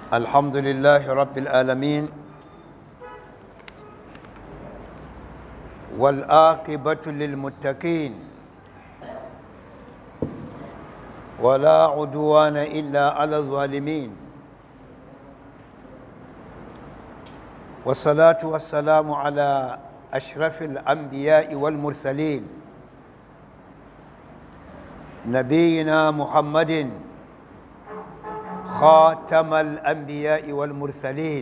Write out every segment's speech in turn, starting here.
الحمد لله رب العالمين والآقبة للمتقين ولا عدوان إلا على الظالمين والصلاة والسلام على أشرف الأنبياء والمرسلين نبينا محمد خاتم الأنبياء والمرسلين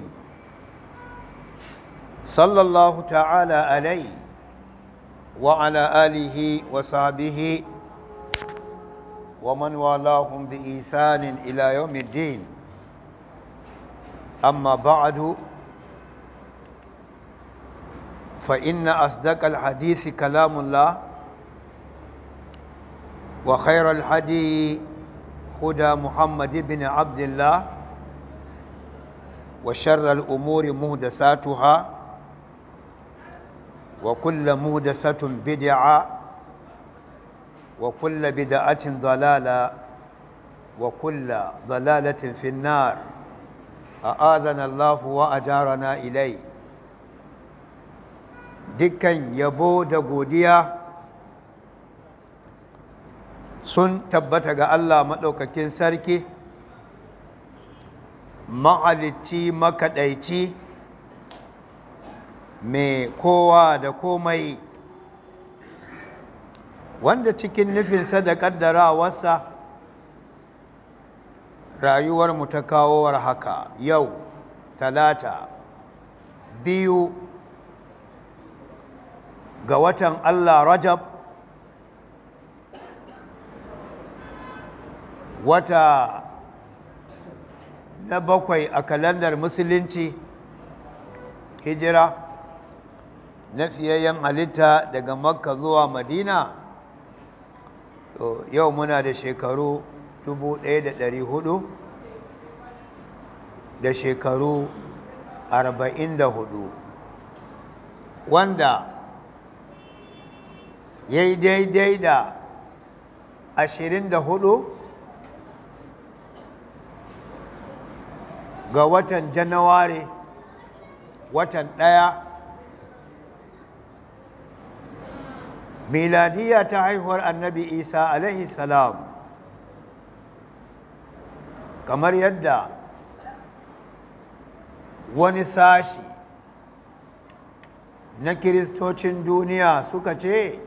صلى الله تعالى عليه وعلى آله وصحبه ومن والاهم بإيثان إلى يوم الدين أما بعد فإن أصدق الحديث كلام الله وخير الحديث هدى محمد بن عبد الله وشر الأمور مهدساتها وكل مهدسة بدعة وكل بدعة ضلالة وكل ضلالة في النار أآذنا الله وأجارنا إليه dukkan yabo da godiya sun tabbata ga Allah maɗaukakin sarki ma'alicci makaɗaici mai kowa da komai wanda cikin nufinsa da ƙaddarawarsa rayuwarmu ta kawowar haka yau talata biyu ga watan Allah Rajab wata na bakwai a kalandar musulunci hijira na fiyayyen halitta daga makka zuwa madina yau muna da shekaru 1400 da shekaru 44 wanda ya yi daidai da 24 ga watan janawari watan ɗaya miladiya ta haihuwar annabi isa alaihi salam kamar yadda wani sashi na kiristocin duniya suka ce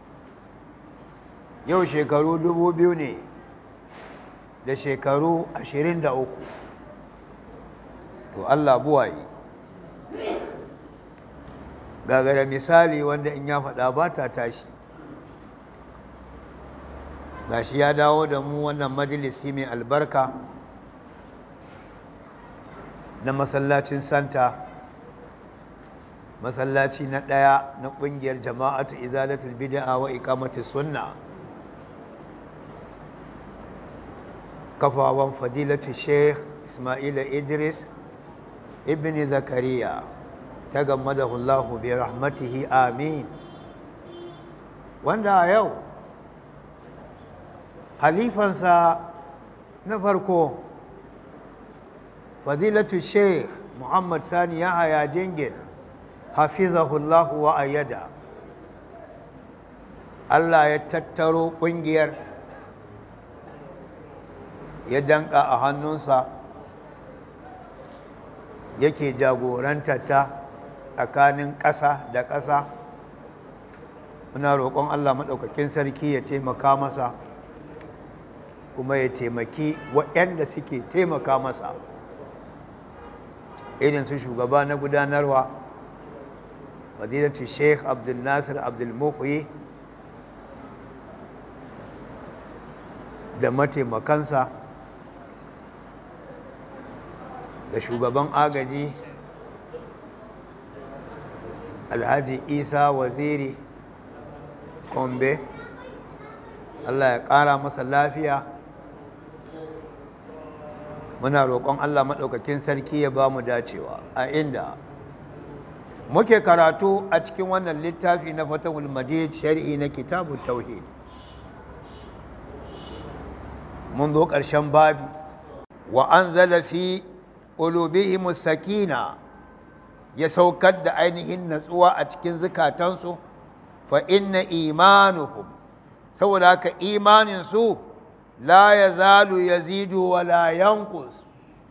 yau shekaru dubu biyu ne da shekaru ashirin da uku to Allah buwaye gagara misali wanda in ya faɗa ba ta tashi gashi ya dawo da mu wannan majalisi mai albarka na masallacin santa masallaci na ɗaya na ƙungiyar jama'atu izalatul bid'a wa iqamati sunna kafawan fadilatu sheikh ismaila idris ibn zakariya ta gammadahu Allahu bi rahmatihi amin wanda a yau halifansa na farko fadilatu sheikh muhammad sani ya haya jingir hafizahullahu wa ayyada Allah ya tattaro ƙungiyar ya danka a hannunsa yake jagoranta ta tsakanin ƙasa da ƙasa muna roƙon Allah maɗaukakin sarki ya taimaka masa kuma ya taimaki waɗanda suke taimaka masa irin su shugaba na gudanarwa fadilatu sheikh abdul nasir abdul muhyi da mataimakansa da shugaban agaji alhaji isa waziri kombe allah ya ƙara masa lafiya muna roƙon allah maɗaukakin sarki ya ba mu dacewa a inda muke karatu a cikin wannan littafi na fatahul majid shari'i na kitabun tauhid mun zo ƙarshen babi wa an fi qulubihim sakina ya saukar da ainihin natsuwa a cikin zukatansu fa inna imanuhum saboda haka imanin su la yazalu yazidu wa la yanqus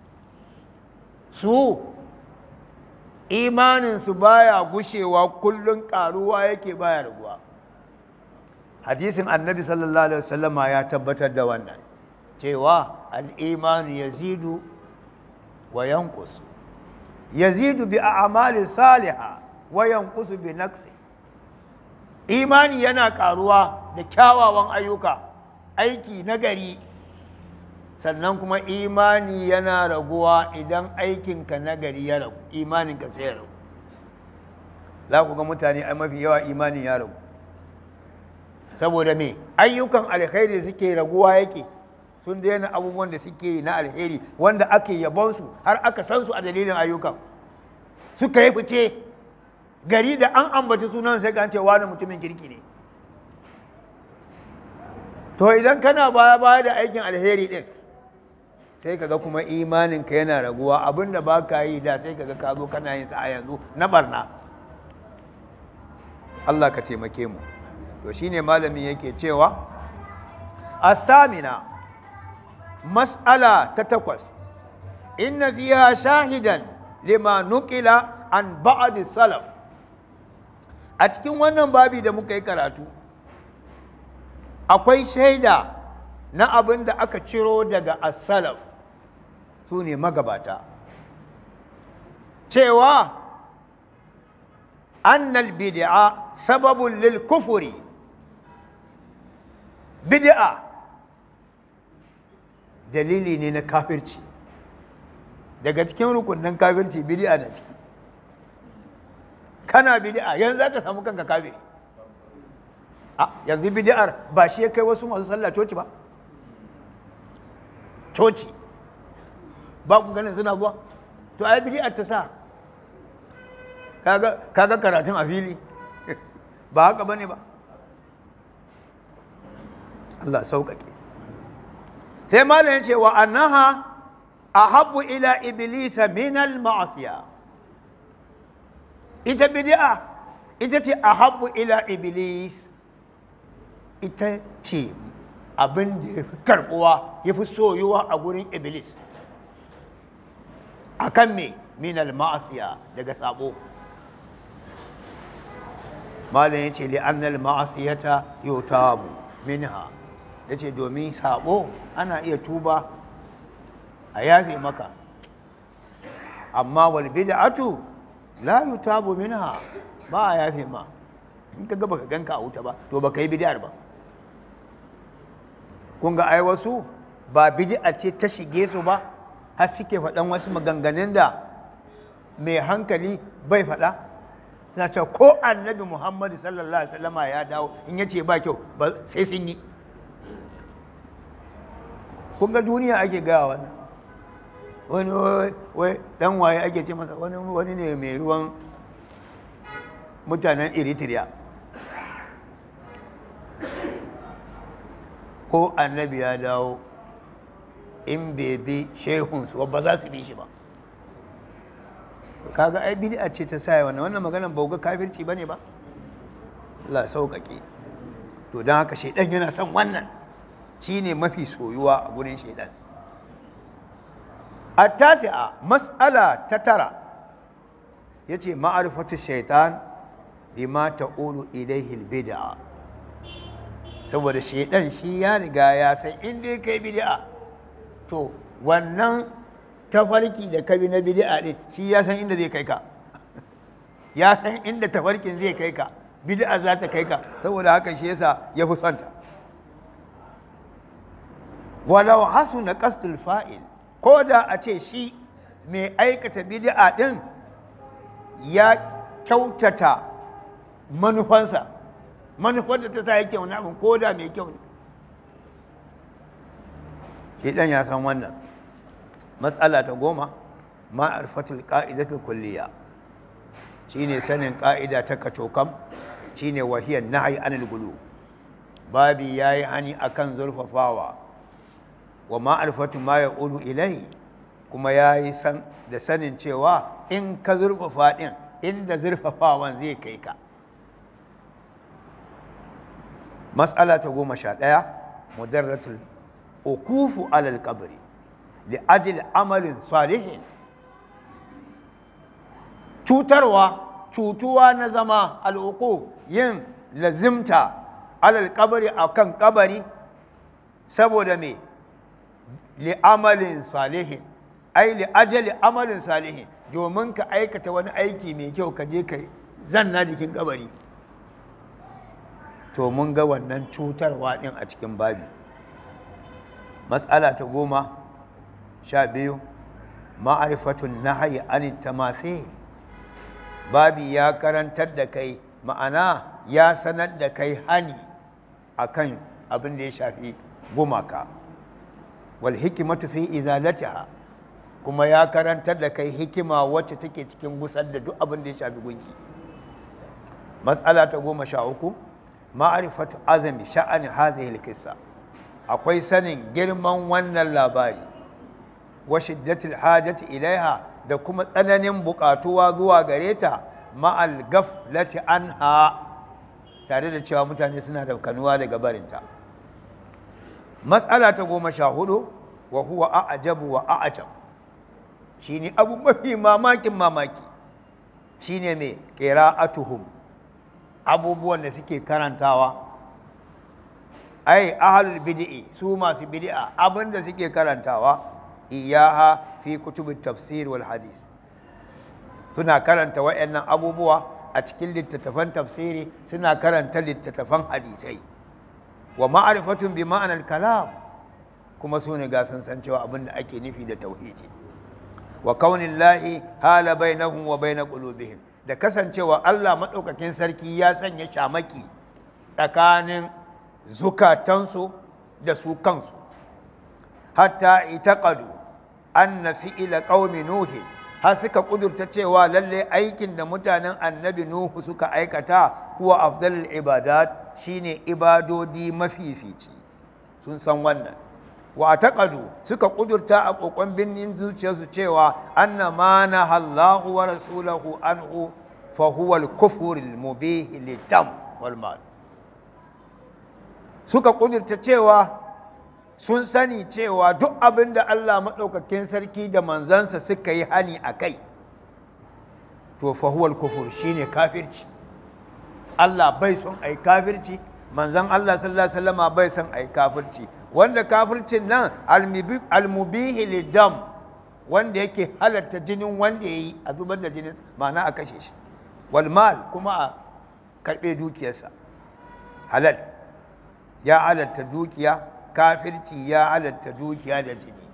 su imanin su baya gushewa kullun karuwa yake baya raguwa hadisin annabi sallallahu alaihi wasallama ya tabbatar da wannan cewa al-imanu yazidu wa yanqus yazidu bi a'mali salihah wa yanqusu bi naqsi imani yana karuwa da kyawawan ayyuka aiki nagari sannan kuma imani yana raguwa idan aikinka nagari ya ragu imaninka sai ya ragu za ku ga mutane ai mafi yawa imanin ya ragu saboda me ayyukan alkhairi suke raguwa yake sun daina abubuwan da suke yi na alheri wanda ake yabonsu har aka san su a dalilin ayyukan suka yi fice gari da an ambaci sunan sai ga cewa wani mutumin kirki ne to idan kana baya baya da aikin alheri din sai kaga kuma imaninka yana raguwa abinda ba ka yi da sai kaga ka zo kana yin sa a yanzu na barna Allah ka taimake mu to shine malamin yake cewa asamina mas'ala ta takwas inna fiha shahidan lima nukila an ba'd salaf a cikin wannan babi da muka yi karatu akwai shaida na abin da aka ciro daga as-salaf su ne magabata cewa annal bid'a sababun lil kufuri bid'a dalili ne na kafirci daga cikin rukunin kafirci bid'a na ciki kana bid'a yanzu za ka samu kanka kafiri a yanzu bid'ar ba shi ya kai wasu masu sallah coci ba coci ba ku ganin suna zuwa to ai bid'ar ta sa kaga karatun a fili ba haka bane ba Allah sauƙaƙe sai malam ce wa annaha ahabbu ila iblisa min al ma'asiya ita bid'a ita ce ahabbu ila iblis ita ce abin da ya fi karɓuwa ya fi soyuwa a gurin iblis akan me min al ma'asiya daga sabo malam ya ce li'annal ma'asiyata yutabu minha ya ce domin sabo ana iya tuba a yafe maka amma wal bid'atu la yutabu minha ba a yafe ma in ka gaba ka ganka a wuta ba to baka yi bid'ar ba kun ga ai wasu ba bid'a ce ta shige su ba har suke faɗan wasu maganganun da mai hankali bai faɗa suna cewa ko annabi muhammadu sallallahu alaihi wasallama ya dawo in ya ce ba kyau sai sun yi kun ga duniya ake gaya wannan wani wai dan waye ake ce masa wani wani ne mai ruwan mutanen eritrea ko annabi ya dawo in bebe shehunsu ba za su bi shi ba kaga ai bid'a ce ta sa wannan wannan maganar bauga kafirci bane ba Allah sauƙaƙe to don haka shaidan yana son wannan shine mafi soyuwa a gurin shaidan at-tasi'a mas'ala ta tara yace ma'rifatu shaitan bima ta'ulu ilayhi al-bid'a saboda shaidan shi ya riga ya san inda kai bid'a to wannan tafarki da kabi na bid'a din shi ya san inda zai kai ka ya san inda tafarkin zai kai ka bid'a za ta kai ka saboda haka shi yasa ya fi sonta walau hasuna qasdul fa'il ko da a ce shi mai aikata bid'a din ya kyautata manufansa manufar da ta sa yake wani abin ko da mai kyau ne shi dan ya san wannan matsala ta goma ma'arfatul ka'idatul kulliya shine sanin ka'ida ta kacokam shine wahiyar nahyi anil gulu babi yayi hani akan zurfafawa wa ma'arfatu ma yaqulu ilai kuma ya yi san da sanin cewa in ka zurfafa ɗin inda zurfafawan zai kai ka matsala ta goma sha ɗaya mudarratul ukufu alal kabari li ajil amalin salihin cutarwa cutuwa na zama al'uku yin lazimta alal kabari a kan kabari saboda me li amalin salihin ai li ajali amalin salihin domin ka aikata wani aiki mai kyau ka je ka zanna jikin kabari to mun ga wannan cutarwa din a cikin babi matsala ta goma sha biyu ma'arifatun nahayi anin tamasil babi ya karantar da kai ma'ana ya sanar da kai hani akan abin da ya shafi gumaka wal hikimatu fi izalatiha kuma ya karantar da kai hikima wacce take cikin gusar da duk abin da ya shafi gunki matsala ta goma sha uku ma'arifatu azami sha'ani hazihi kissa akwai sanin girman wannan labari wa shiddatul hajati ilaiha da kuma tsananin buƙatuwa zuwa gare ta ma'al gaflati anha tare da cewa mutane suna da kanuwa daga barinta matsala ta goma sha hudu wa huwa a'jabu wa a'jab shine abu mafi mamakin mamaki shine mai qira'atuhum abubuwan da suke karantawa ai ahlul bid'i su masu bid'a abinda suke karantawa iyaha fi kutubit tafsir wal hadis suna karanta wayannan abubuwa a cikin littattafan tafsiri suna karanta littattafan hadisai wa ma'rifatun bi ma'anar kalam kuma su ne ga sun san cewa abinda ake nufi da tauhidi wa kaunillahi hala bainahum wa bain qulubihim da kasancewa Allah madaukakin sarki ya sanya shamaki tsakanin zukatansu da su kansu hatta itaqadu anna fi'ila qaumi nuhi har suka kudurta cewa lalle aikin da mutanen annabi nuhu suka aikata huwa afdalul ibadat shine ibadodi mafifici sun san wannan wa taqadu suka kudurta a kokon binnin zuciyarsu cewa anna ma nahallahu wa rasulahu anhu fa huwa al-kufr al-mubih lidam wal mal suka kudurta cewa sun sani cewa duk abin da Allah maɗaukakin sarki da manzansa suka yi hani a kai to fahuwal kufur shine kafirci Allah bai son ai kafirci manzan Allah sallallahu alaihi wasallama bai son ai kafirci wanda kafircin nan almubihi lidam wanda yake halatta jinin wanda ya yi a zubar da jinin ma'ana a kashe shi wal mal kuma a karɓe dukiyarsa halal ya halatta dukiya kafirci ya halatta dukiya da jini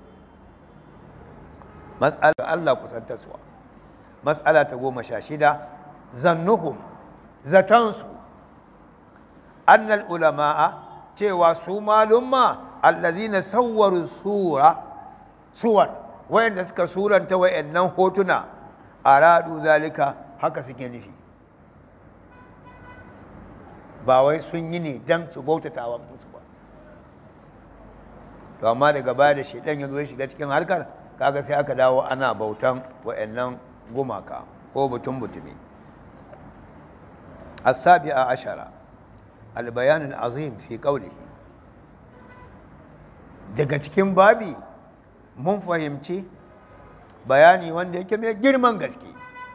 matsala Allah kusantarsuwa matsala ta goma sha shida zannuhum zatansu annal ulama'a cewa su malumma allazina sawwaru sura suwar wayanda suka suranta wayannan hotuna aradu zalika haka suke nufi ba wai sun yi ne don su bautata wa musu ba to amma daga baya da shaidan ya zo ya shiga cikin harkar kaga sai aka dawo ana bautan wa'annan gumaka ko butun butumi السابعة عشرة البيان العظيم في قوله daga cikin babi mun fahimci bayani wanda yake mai girman gaske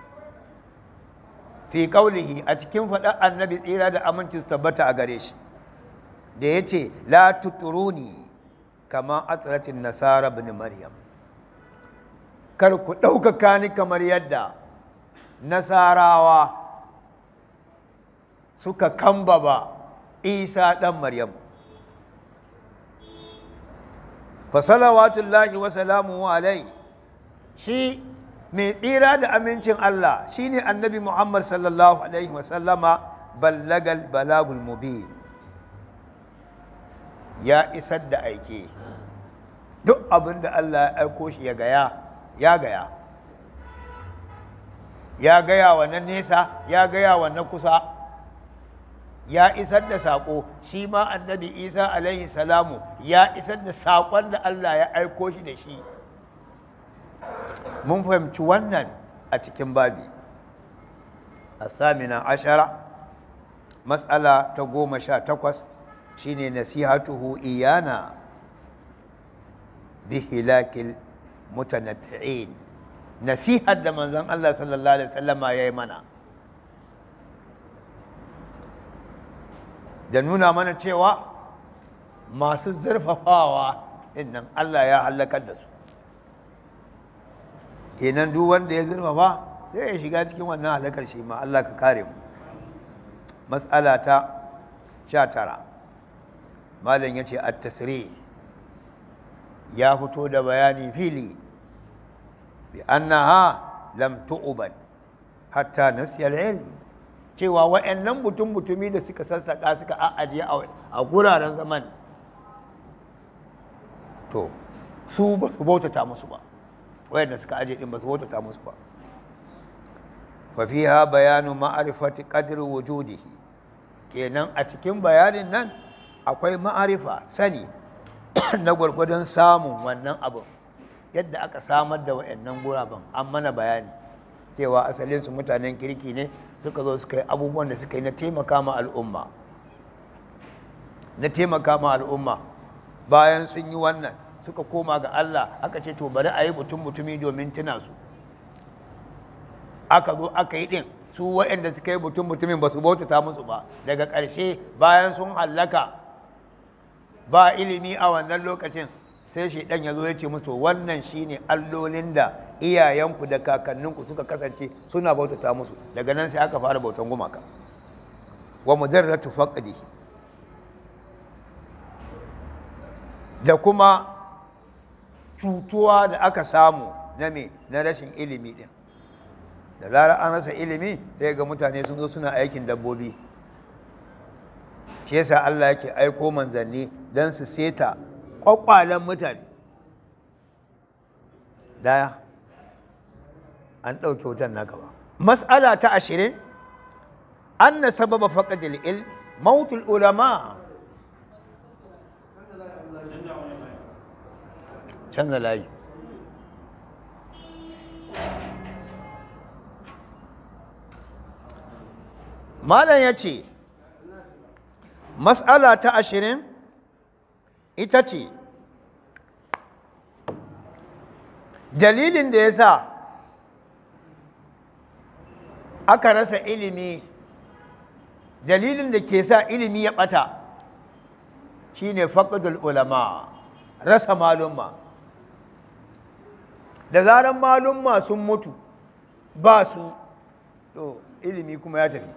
fi kaulihi a cikin faɗar annabi tsira da aminci su tabbata a gare shi da ya ce la tuturuni kama atsaratin nasara bin maryam kar ku ɗaukaka ni kamar yadda nasarawa suka kambaba isa ɗan maryam fasalawatullahi wa salamu alai shi mai tsira da amincin Allah shine annabi Muhammad sallallahu alaihi wasallama ballagal balagul mubin ya isar da aike duk abin da Allah ya aiko shi ya gaya ya gaya ya gaya wa na nesa ya gaya wa na kusa ya isar da saƙo shi ma annabi isa alaihi salamu ya isar da saƙon da Allah ya aiko shi da shi mun fahimci wannan a cikin babi a samina ashara matsala ta goma sha takwas shine nasihatuhu iyana bihilakil mutanatti'in nasihar da manzon Allah sallallahu alaihi wasallama ya yi mana da nuna mana cewa masu zurfafawa nan Allah ya hallakar da su kenan duk wanda ya zurfafa sai ya shiga cikin wannan halakar shi ma Allah ka kare mu matsala ta sha tara malam ya ce at-tasri ya fito da bayani fili bi annaha lam tu'bad hatta nasiya al-ilm cewa wa'annan mutum mutumi da suka sassaka suka a'ajiye a guraren zaman to su ba su bautata musu ba wayanda suka aje din ba su bautata musu ba fa fiha bayanu ma'rifati qadri wujudihi kenan a cikin bayanin nan akwai ma'arifa sani na gwargwadon samun wannan abin yadda aka samar da wayannan guraben an mana bayani cewa asalin su mutanen kirki ne suka zo suka yi abubuwan da suka yi na taimaka ma al'umma na taimaka ma al'umma bayan sun yi wannan suka koma ga Allah aka ce to bari a yi mutum mutumi domin tuna su aka zo aka yi ɗin su waɗanda suka yi mutum mutumin ba su bautata musu ba daga ƙarshe bayan sun hallaka ba ilimi a wannan lokacin sai shi ɗan ya zo ya ce musu wannan shine allolin da iyayenku da kakanninku suka kasance suna bautata musu daga nan sai aka fara bautan gumaka wa mudarratu faqdihi da kuma cutuwa da aka samu na me na rashin ilimi din da zarar an rasa ilimi sai ga mutane sun zo suna aikin dabbobi shi yasa Allah yake aiko manzanni don su seta kwakwalen mutane daya an ɗauke wutan naka ba mas'ala ta ashirin an na sababa faƙadil il mautul ulama canza layi malam ya ce mas'ala ta ashirin ita ce dalilin da ya sa aka rasa ilimi dalilin da ke sa ilimi ya ɓata shine faƙadul ulama rasa malumma da zaran malumma sun mutu ba su to ilimi kuma ya tafi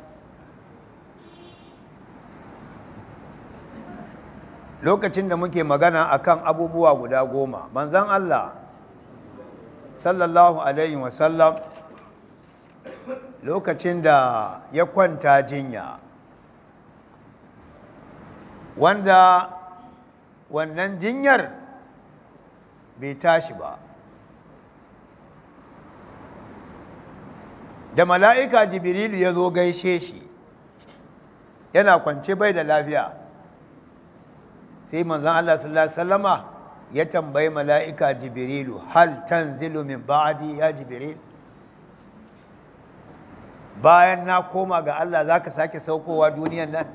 lokacin da muke magana akan abubuwa guda goma manzan Allah sallallahu alaihi wasallam lokacin da ya kwanta jinya wanda wannan jinyar bai tashi ba da mala'ika jibrilu ya zo gaishe shi yana kwance bai da lafiya sai manzan Allah sallallahu Alaihi wasallama ya tambayi mala'ika jibrilu hal tanzilu min ba'adi ya jibril bayan na koma ga Allah za ka sake saukowa duniyan nan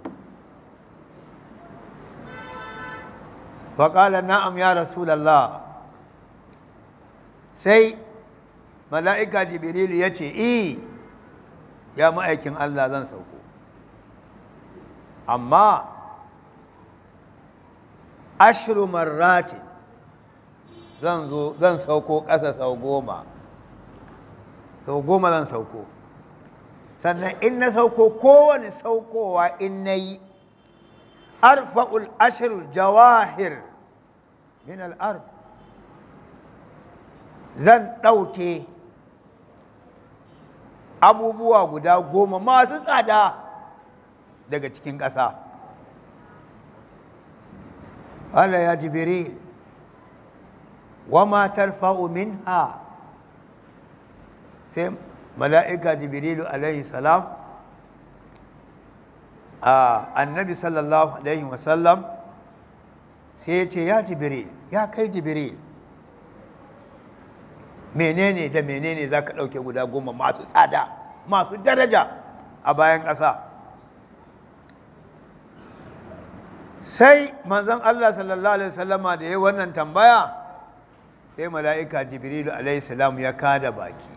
faƙala na'am ya rasulallah sai mala'ika jibrilu ya ce i ya ma'aikin Allah zan sauko amma ashiru marratin zan zo zan sauko ƙasa sau goma sau goma zan sauko sannan in na sauko kowane saukowa in na yi arfa'ul ashirul jawahir min al'ard zan ɗauke abubuwa guda goma masu tsada daga cikin ƙasa قال يا جبريل وما ترفع منها سيم ملائكة جبريل عليه السلام آه النبي صلى الله عليه وسلم سيتي يا جبريل يا كي جبريل menene da menene za ka ɗauke guda goma masu tsada masu daraja a bayan ƙasa sai manzon Allah sallallahu alaihi wasallama da ya wannan tambaya sai mala'ika jibrilu alaihi salam ya kada baki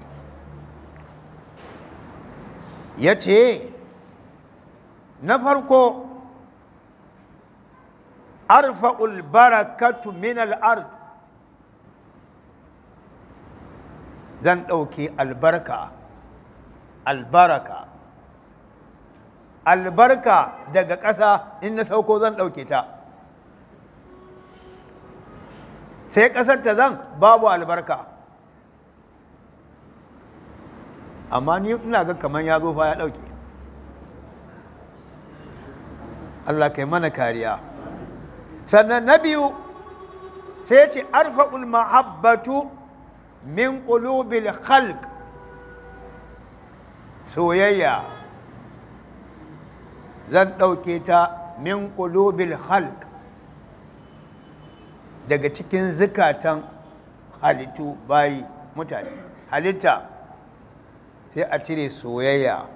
ya ce na farko arfa'ul barakatu min al'ard zan ɗauke albarka albaraka albarka daga ƙasa in na sauko zan ɗauke ta sai ƙasar ta zan babu albarka amma ni ina ga kamar ya zo fa ya ɗauke Allah kai mana kariya sannan na biyu sai ce arfa'ul mahabbatu min qulubil khalq soyayya zan ɗauke ta min qulubil khalq daga cikin zukatan halittu bayi mutane halitta sai a cire soyayya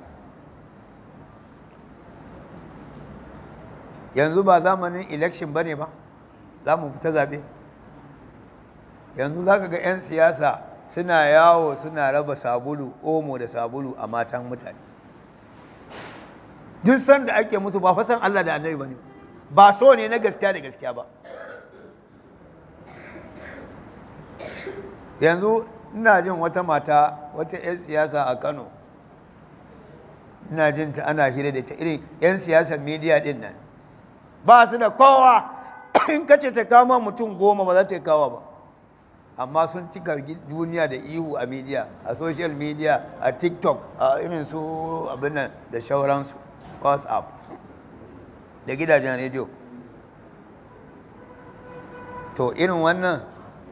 yanzu ba zamanin election ba ne ba za mu fita zaɓe yanzu za ka ga 'yan siyasa suna yawo suna raba sabulu omo da sabulu a matan mutane duk sanda ake musu ba fasan Allah da annabi ba ne ba so ne na gaskiya da gaskiya ba yanzu ina jin wata mata wata 'yan siyasa a kano ina jin ta ana hira da ta irin 'yan siyasar media din nan ba su da kowa in ka ce ta kama mutum goma ba za ta kawo ba amma sun cika duniya da ihu a media a social media a tiktok a irin su abin nan da shauransu whatsapp da gidajen rediyo to irin wannan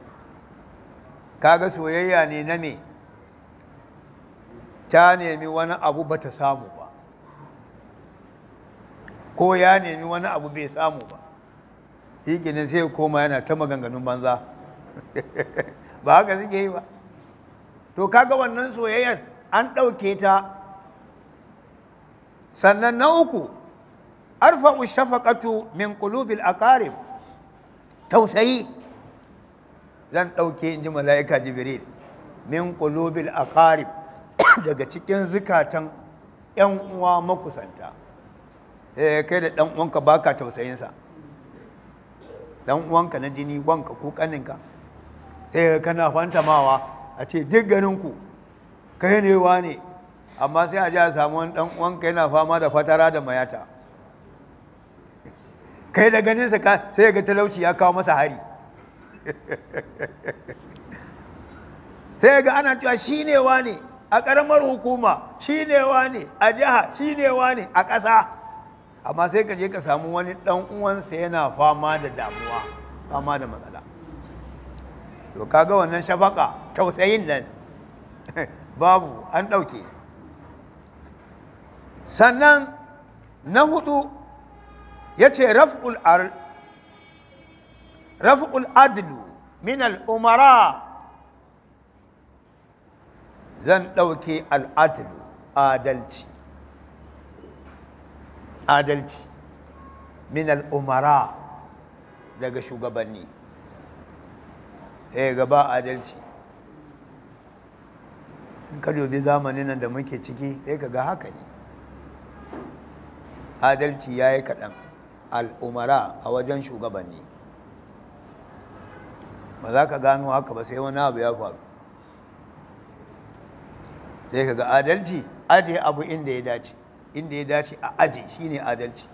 kaga soyayya ne na me ta nemi wani abu ba ta samu ba ko ya nemi wani abu bai samu ba shi sai ya koma yana ta maganganun banza ba haka suke yi ba to kaga wannan soyayyar an ɗauke ta sannan na uku arfa'u shafaqatu min qulubil aqarib tausayi zan ɗauke in ji mala'ika jibril min qulubil aqarib daga cikin zukatan ‘yan uwa makusanta eh kai da ɗan uwanka baka tausayinsa ɗan uwanka na jini wanka ko ƙaninka eh kana fantamawa a ce duk ganinku kai ne wa ne amma sai a ji a samu wani ɗan uwanka yana fama da fatara da mayata kai da ganinsa sai ga talauci ya kawo masa hari sai ga ana cewa shi ne wa ne a ƙaramar hukuma shi ne wa ne a jiha shi ne wa ne a ƙasa amma sai ka je ka samu wani ɗan uwansa yana fama da damuwa fama da matsala to kaga wannan shafaka tausayin nan babu an ɗauke sannan na hudu ya ce raf'ul adlu min al'umara zan ɗauke al'adlu adalci adalci min al'umara daga shugabanni eh gaba adalci in ka dubi zamanin nan da muke ciki sai ka ga haka ne adalci ya yi kaɗan al'umara a wajen shugabanni ba za ka gano haka ba sai wani abu ya faru sai ka ga adalci aje abu inda ya dace inda ya dace a aje shine adalci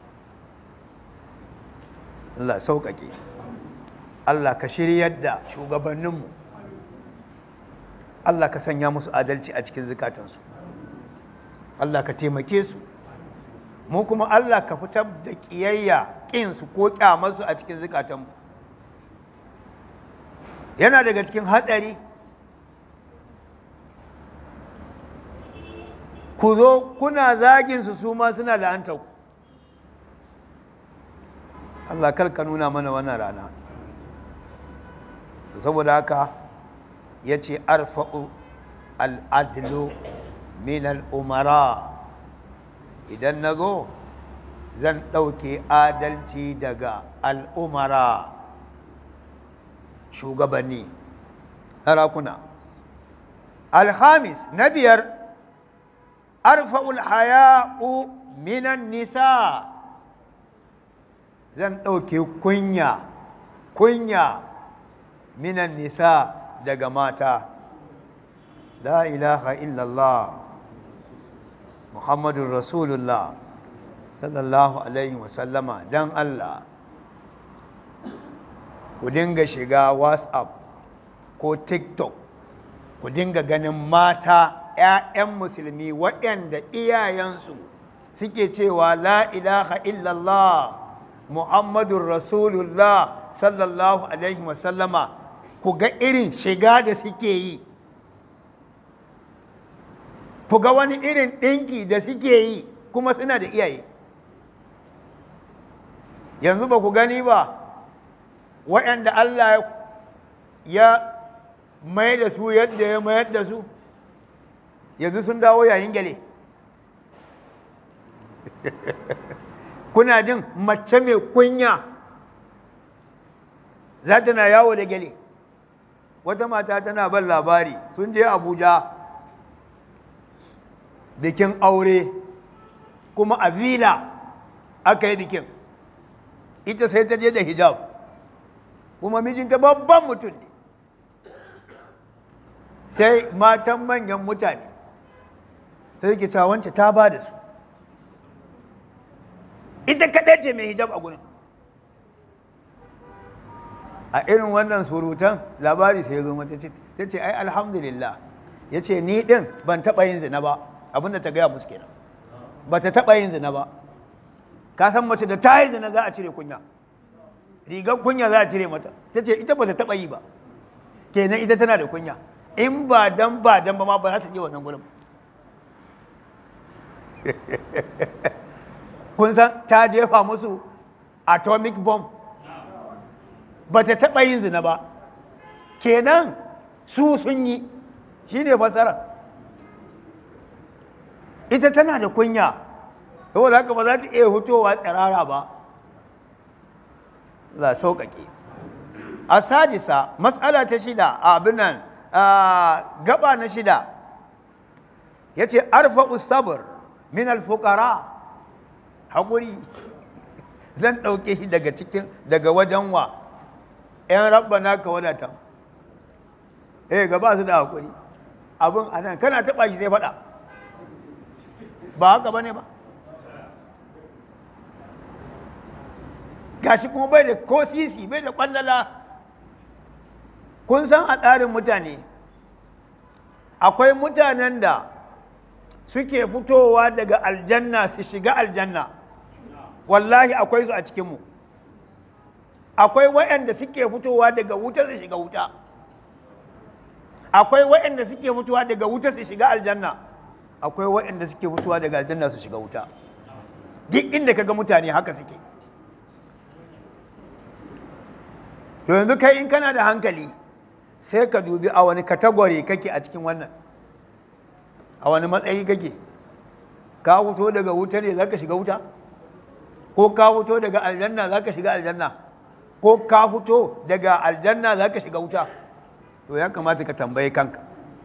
Allah sauƙaƙe Allah ka shiryar da shugabanninmu Allah ka sanya musu adalci a cikin zukatansu Allah ka taimake su mu kuma Allah ka fitar da ƙiyayya ƙinsu ko ƙyamarsu a cikin zukatanmu yana daga cikin hatsari ku zo kuna zaginsu su ma suna la'antar ku Allah kar ka nuna mana wannan rana saboda haka ya ce arfa'u al'adlu min al'umara idan na zo zan ɗauke adalci daga al'umara shugabanni sarakuna alhamis na biyar arfa'ul haya'u minan nisa zan ɗauke kunya kunya minan nisa daga mata la ilaha illallah muhammadun rasulullah sallallahu alaihi wasallama don allah ku dinga shiga whatsapp ko tiktok ku dinga ganin mata 'ya'yan musulmi waɗanda iyayensu suke cewa la ilaha illallah muhammadun rasulullah sallallahu alaihi wasallama ku ga irin shiga da suke yi ku ga wani irin ɗinki da suke yi kuma suna da iyaye yanzu ba ku gani ba waɗanda Allah ya mai da su yadda ya mayar da su yanzu sun dawo yayin gyale kuna jin mace mai kunya za ta na yawo da gyale wata mata tana ban labari sun je abuja bikin aure kuma a vila aka yi bikin ita sai ta je da hijab kuma mijinta babban mutum ne sai matan manyan mutane ta yi wance ta ba da su ita kaɗai ce mai hijab a gurin a irin wannan surutan labari sai ya zo mata ta ce ai alhamdulillah ya ce ni ɗin ban taɓa yin zina ba abinda ta gaya musu kenan ba ta taɓa yin zina ba ka san mace da ta yi zina za a cire kunya rigar kunya za a cire mata ta ce ita ba ta taɓa yi ba kenan ita tana da kunya in ba dan ba dan ba ma ba za ta je wannan gurin kun san ta jefa musu atomic bomb ba ta taɓa yin zina ba kenan su sun yi shi ne fasara ita tana da kunya saboda haka ba za ta iya fitowa tsirara ba la sauƙaƙe a sadisa matsala ta shida a abin nan gaba na shida ya ce arfa sabr min alfukara haƙuri zan ɗauke shi daga cikin daga wajen wa ‘yan rabba na ka wadata eh gaba su da haƙuri abin a nan kana taɓa shi sai faɗa ba haka ba ne ba gashi kuma bai da ko sisi bai da ƙwallala kun san a tsarin mutane akwai mutanen da suke fitowa daga aljanna su shiga aljanna wallahi akwai su a cikinmu akwai waɗanda suke fitowa daga wuta su shiga wuta akwai waɗanda suke fitowa daga wuta su shiga aljanna akwai waɗanda suke fitowa daga aljanna su shiga wuta duk inda kaga mutane haka suke to yanzu kai in kana da hankali sai ka dubi a wani katagori kake a cikin wannan a wani matsayi kake ka fito daga wuta ne za ka shiga wuta ko ka fito daga aljanna za ka shiga aljanna ko ka fito daga aljanna za ka shiga wuta to ya kamata ka tambaye kanka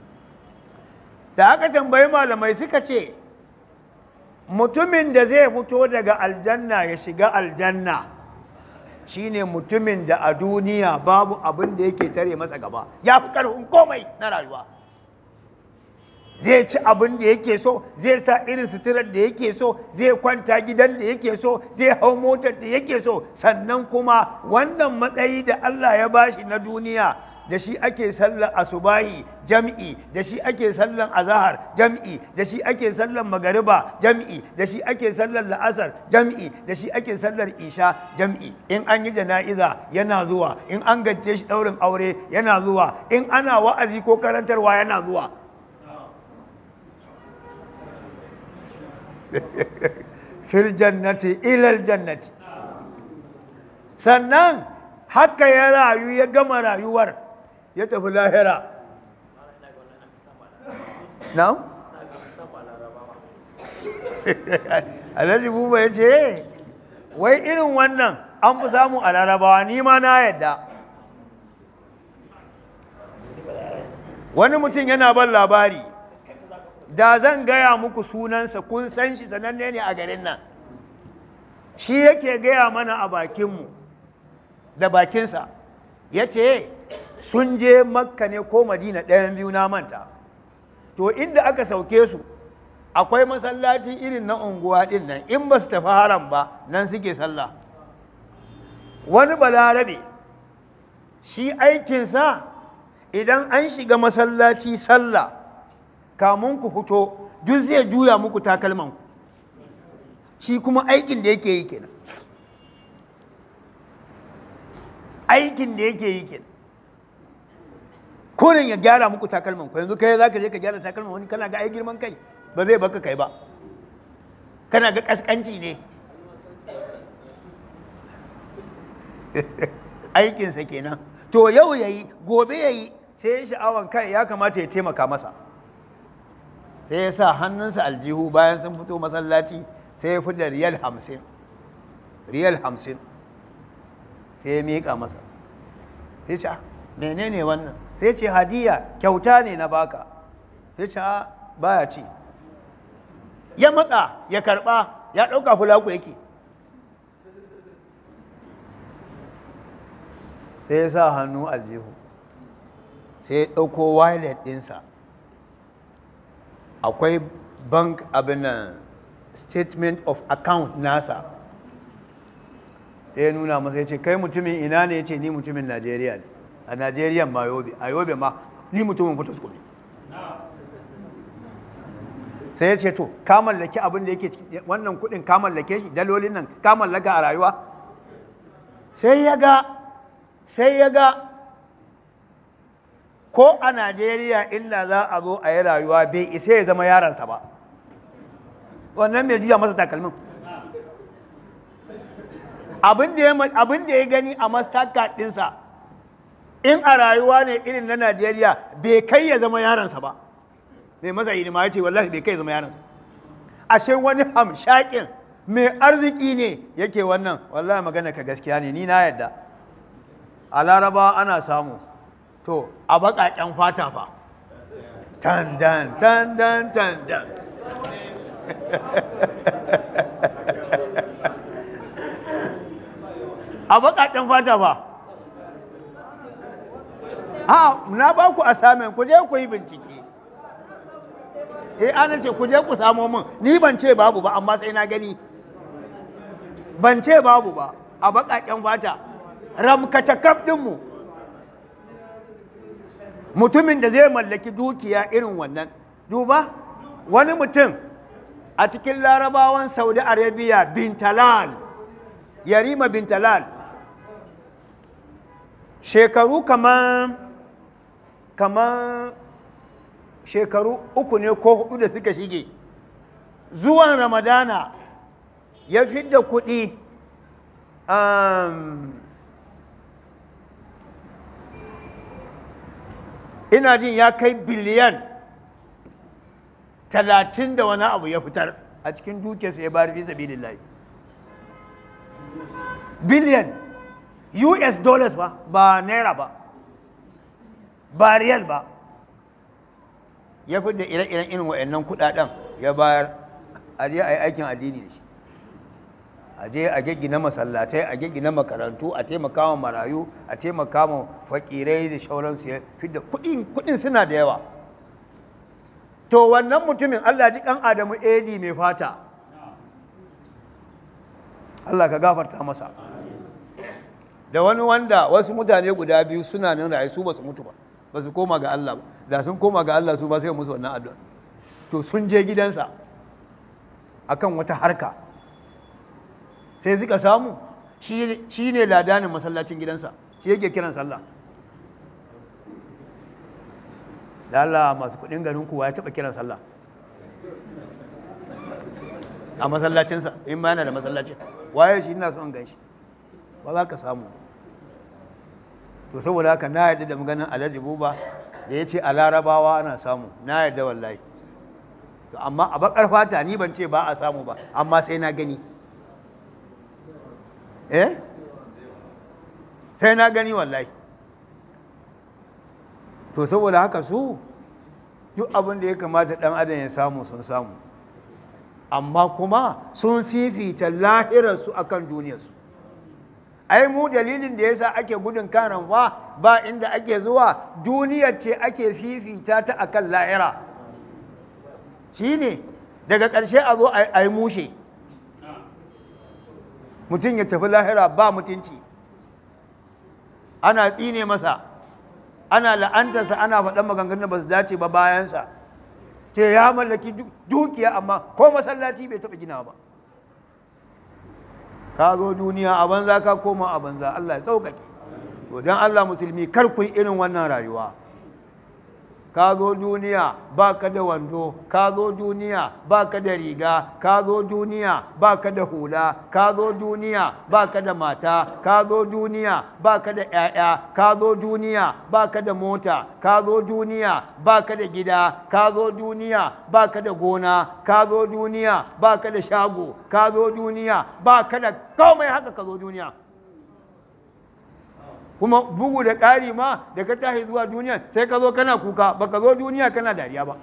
da aka tambayi malamai suka ce mutumin da zai fito daga aljanna ya shiga aljanna shine mutumin da a duniya babu abin da yake tare masa gaba ya fi karfin komai na rayuwa zai ci abin da yake so zai sa irin suturar da yake so zai kwanta gidan da yake so zai hau motar da yake so sannan kuma wannan matsayi da Allah ya bashi na duniya da shi ake sallar asubahi jam'i da shi ake sallar azahar jam'i da shi ake sallar magariba jam'i da shi ake sallar la'asar jam'i da shi ake sallar isha jam'i in an yi jana'iza yana zuwa in an gacce shi daurin aure yana zuwa in ana wa'azi ko karantarwa yana zuwa fil jannati ilal jannati sannan haka ya rayu ya gama rayuwar ya tafi lahira na'am alhaji buba ya ce wai irin wannan an fi samu a larabawa ni ma na yadda wani mutum yana ban labari da zan gaya muku sunansa kun san shi sananne ne a garin nan shi yake gaya mana a bakinmu da bakinsa ya ce sun je makka ne ko madina ɗayan biyu na manta to inda aka sauke su akwai masallaci irin na unguwa ɗin nan in ba su tafi haram ba nan suke sallah wani balarabe shi aikinsa idan an shiga masallaci sallah kamun ku fito duk zai juya muku takalmanku shi kuma aikin da yake yi kenan aikin da yake yi kenan kurin ya gyara muku takalman ku yanzu kai za ka je ka gyara takalman wani kana ga ai girman kai ba zai baka kai ba kana ga kaskanci ne aikinsa kenan to yau ya yi gobe ya yi sai ya sha'awan kai ya kamata ya taimaka masa sai ya sa hannunsa aljihu bayan sun fito masallaci sai ya fi da riyal hamsin riyal hamsin sai ya miƙa masa sai ce menene wannan sai ce hadiya kyauta ne na baka sai ce baya ci ya matsa ya karba ya ɗauka fulaku yake sai ya sa hannu aljihu sai ya ɗauko wallet ɗinsa akwai bank abin statement of account nasa sai ya nuna masa ya ce kai mutumin ina ne ya ce ni mutumin najeriya ne a najeriya ma yobe a yobe ma ni mutumin fitasko ne sai ya ce to ka mallaki abin da yake wannan kudin ka mallake shi dalolin nan ka mallaka a rayuwa sai ya ga sai ya ga ko a najeriya inda za a zo a yi rayuwa bai isa ya zama yaransa ba wannan mai jiya masa takalmin abin da ya gani a mastercard ɗinsa in a rayuwa ne irin na najeriya bai kai ya zama yaransa ba mai masa hidima ya ce wallahi bai kai ya zama yaransa ashe wani hamshakin mai arziki ne yake wannan wallahi magana ka gaskiya ne ni na yadda a laraba ana samu to a baƙaƙen fata fa tandan tandan tandan a baƙaƙen fata fa ha na ba ku assignment ku je ku yi bincike eh ana ce ku je ku samo min ni ban ce babu ba amma sai na gani ban ce babu ba a baƙaƙen fata ramkace kaf ɗinmu mutumin da zai mallaki dukiya irin wannan duba wani mutum a cikin larabawan saudi arabia bintalal yarima bintalal shekaru kamar kamar shekaru uku ne ko hudu da suka shige zuwan ramadana ya fidda kuɗi um, ina jin ya kai biliyan talatin da wani abu ya fitar a cikin dukiyarsa ya bayar fi sabilillahi biliyan us dollars ba ba naira ba ba riyal ba ya fi da ire-iren irin wa'annan kudaden ya bayar a je a yi aikin addini da shi a je a gaggina masallatai a gaggina makarantu a taimaka wa marayu a taimaka wa fakirai da shauransu ya fi da kudin suna da yawa to wannan mutumin allah ji kan adamu edi mai fata allah ka gafarta masa da wani wanda wasu mutane guda biyu suna nan rayu su ba su mutu ba ba su koma ga Allah ba da sun koma ga Allah su ba sai musu wannan addu'a to sun je gidansa akan wata harka sai suka samu shi ne ladanin masallacin gidansa shi yake kiran sallah da Allah masu kudin garin kuwa ya taba kiran sallah a masallacinsa in ma yana da masallacin waye shi ina son gan shi ba za ka samu to saboda haka na yadda da maganin alhaji buba da ya ce a larabawa ana samu na yadda wallahi to amma a bakar fata ni ban ce ba a samu ba amma sai na gani eh sai na gani wallahi to saboda haka su duk abin da ya kamata dan adam ya samu sun samu amma kuma sun fifita lahirarsu akan duniyarsu ai mu dalilin da yasa ake gudun karan ba ba inda ake zuwa duniyar ce ake fifita ta akan lahira shine daga ƙarshe a zo a yi mushe mutum ya tafi lahira ba mutunci ana tsine masa ana la'antarsa ana faɗan maganganun da ba su dace ba bayansa ce ya mallaki dukiya amma ko masallaci bai taɓa gina ba ka zo duniya a banza ka koma a banza Allah ya sauƙaƙe to don Allah musulmi kar ku yi irin wannan rayuwa ka zo duniya ba ka da wando ka zo duniya ba ka da riga ka zo duniya ba ka da hula ka zo duniya ba ka da mata ka zo duniya ba ka da 'ya'ya ka zo duniya ba ka da mota ka zo duniya ba ka da gida ka zo duniya ba ka da gona ka zo duniya ba ka da shago ka zo duniya ba ka da komai haka ka zo duniya kuma bugu da ƙari ma da ka tashi zuwa duniya sai ka zo kana kuka ba ka zo duniya kana dariya ba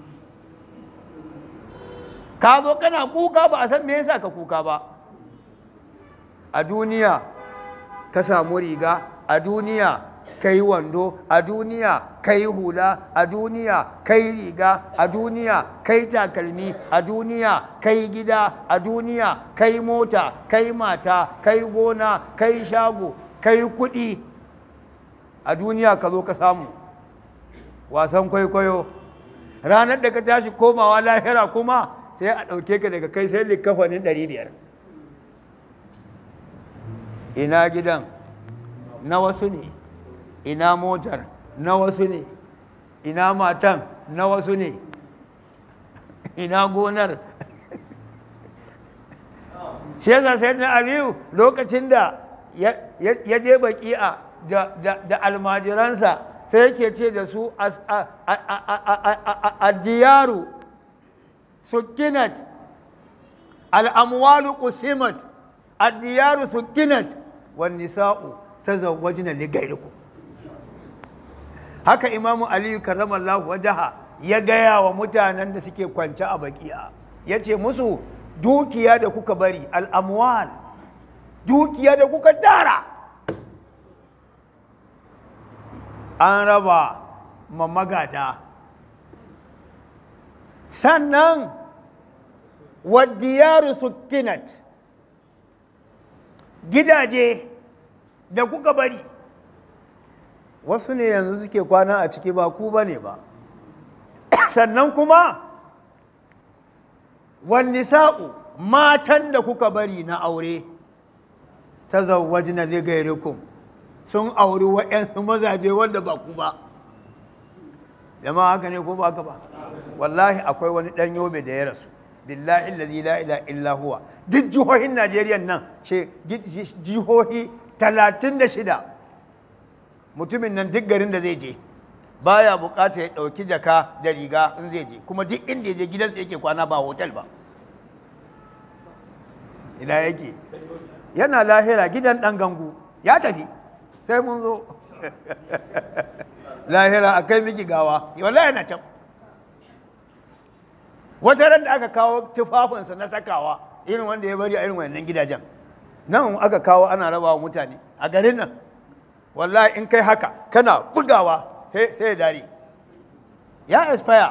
ka zo kana kuka ba a san me yasa ka kuka ba a duniya ka samu riga a duniya ka yi wando a duniya ka yi hula a duniya ka yi riga a duniya ka yi takalmi a duniya ka yi gida a duniya ka yi mota ka yi mata ka yi gona ka yi shago ka yi kuɗi a duniya ka zo ka samu wasan kwaikwayo ranar da ka tashi komawa lahira kuma sai a ɗauke ka daga kai sai likafanin ɗari biyar ina gidan na wasu ne ina motar na wasu ne ina matan na wasu ne ina gonar shi yasa sai na aliyu lokacin da ya je baki'a da almajiransa sai yake ce da su a diyaru sukinat al'amwalu kusimat a diyaru sukinat wani sa'u ta zawajina ligairiku haka imamu aliyu karramallahu wajaha ya gaya wa mutanen da suke kwance a baki'a ya ce musu dukiya da kuka bari al'amwal dukiya da kuka tara an raba ma magada sannan wadiyaru sukinat gidaje da kuka bari wasu ne yanzu suke kwana a ciki ba ku ba ne ba sannan kuma wani sa'u matan da kuka bari na aure ta zawaji na ligairikun sun auri wa'yansu mazaje wanda ba ku ba jama haka ne ko ba haka ba wallahi akwai wani ɗan yobe da ya rasu billahi lazi la ila illa huwa duk jihohin najeriya nan jihohi talatin da shida mutumin nan duk garin da zai je baya bukata ya ɗauki jaka da riga in zai je kuma duk inda ya je gidansa yake kwana ba hotel ba ina yake yana lahira gidan ɗan gangu ya tafi sai mun zo lahira a kai miki gawa wallahi yana can wata ran da aka kawo tufafinsa na sakawa irin wanda ya bari a irin wannan gidajen nan aka kawo ana raba wa mutane a garin nan wallahi in kai haka kana bugawa sai ya dare ya expire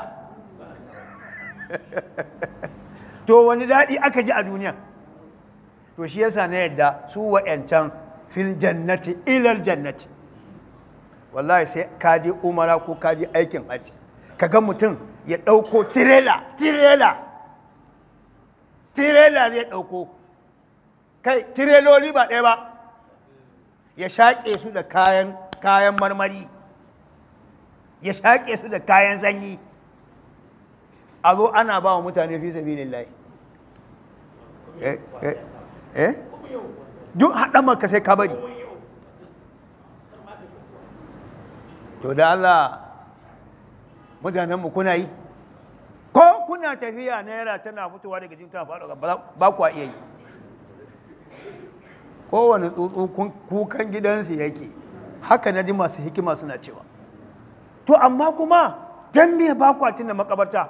to wani daɗi aka ji a duniya to shi yasa na yadda su wa'yancan fil jannati ilal jannati wallahi sai ka je umara ko ka je aikin hajji ka ga mutum ya ɗauko tirela tirela tirela zai ɗauko kai tireloli ba ɗaya ba ya shaƙe su da kayan kayan marmari ya shaƙe su da kayan sanyi a zo ana ba wa mutane fi sabi lillahi eh eh eh duk haɗa maka sai ka bari to da Allah mutanenmu kuna yi ko kuna tafiya naira tana fitowa daga jikin tana faɗo ba kwa iya yi kowane tsuntsu kukan gidansu yake haka na ji masu hikima suna cewa to amma kuma dan me ba kwa tuna makabarta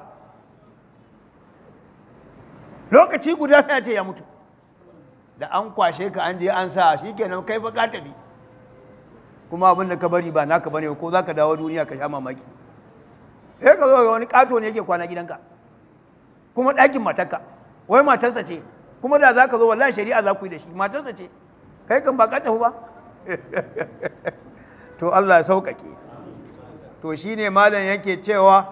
lokaci guda sai ce ya mutu da an kwashe ka an je an sa shi kenan kai fa ka tafi kuma abin da ka bari ba naka bane ko za ka dawo duniya ka sha mamaki sai ka zo wani kato ne yake kwana gidanka kuma ɗakin matarka wai matarsa ce kuma da za ka zo wallahi shari'a za ku yi da shi matarsa ce kai kan ba ka tafi ba to Allah ya sauƙaƙe to shine malam yake cewa